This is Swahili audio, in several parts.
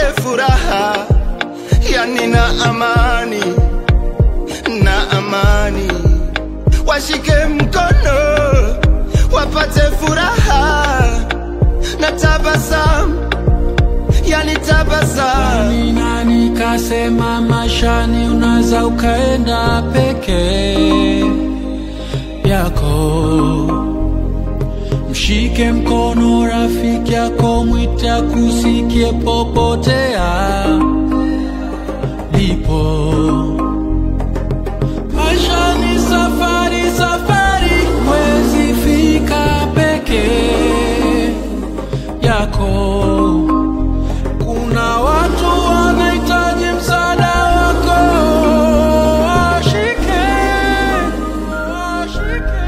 furaha, yani na amani na amani, washike mkono wapate furaha na tabasamu, yani tabasamu. Ni nani kasema mashani unaweza ukaenda peke yako? Mshike mkono rafiki yako, mwita kusikie popote alipo. Maisha ni safari, safari, huwezi fika peke yako. Kuna watu wanahitaji msaada wako, washike, washike.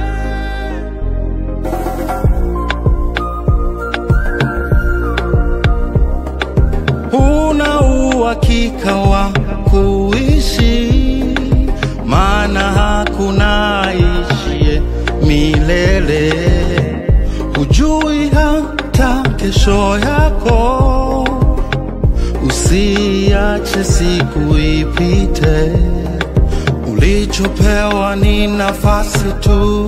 Huna uhakika wa kuishi, maana hakuna ishie milele. Hujui hata kesho yako, usiache siku ipite. Ulichopewa ni nafasi tu,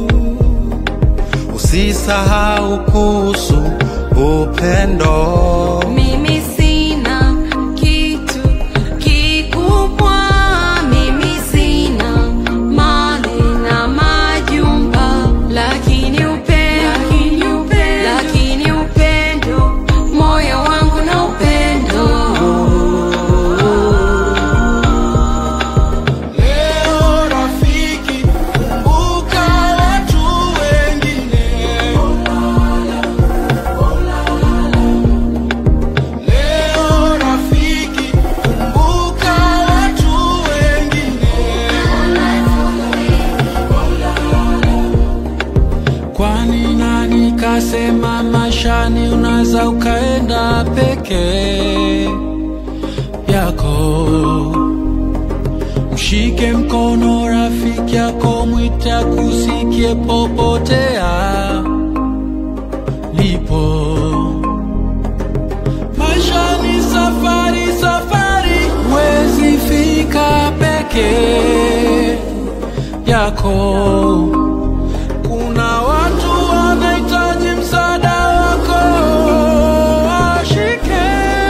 usisahau kuhusu upendo. Mimi sina kitu kikubwa, mimi sina mali na majumba, lakini upendo, lakini upendo, moyo wangu na upendo. Leo rafiki, kumbuka watu wengine. Leo rafiki, kumbuka watu wengine. Kwani nani kasema mashani unaweza ukaenda peke yako? Mshike mkono rafiki yako, mwita kusikie popote alipo. Maisha ni safari, safari, huwezi fika peke yako. Kuna watu wanahitaji msaada wako, washike,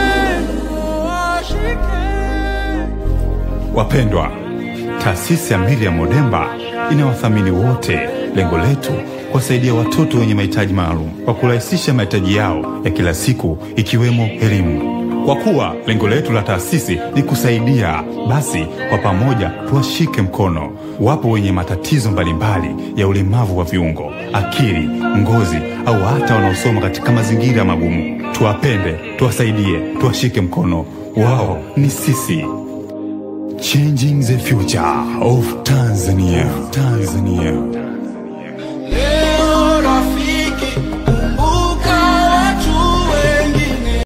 washike. Wapendwa, taasisi ya Miriam Odemba inawathamini wote. Lengo letu kuwasaidia watoto wenye mahitaji maalum kwa kurahisisha mahitaji yao ya kila siku ikiwemo elimu. Kwa kuwa lengo letu la taasisi ni kusaidia, basi kwa pamoja tuwashike mkono. Wapo wenye matatizo mbalimbali ya ulemavu wa viungo, akili, ngozi au hata wanaosoma katika mazingira magumu. Tuwapende, tuwasaidie, tuwashike mkono. Wao ni sisi. Changing the future of Tanzania. Tanzania.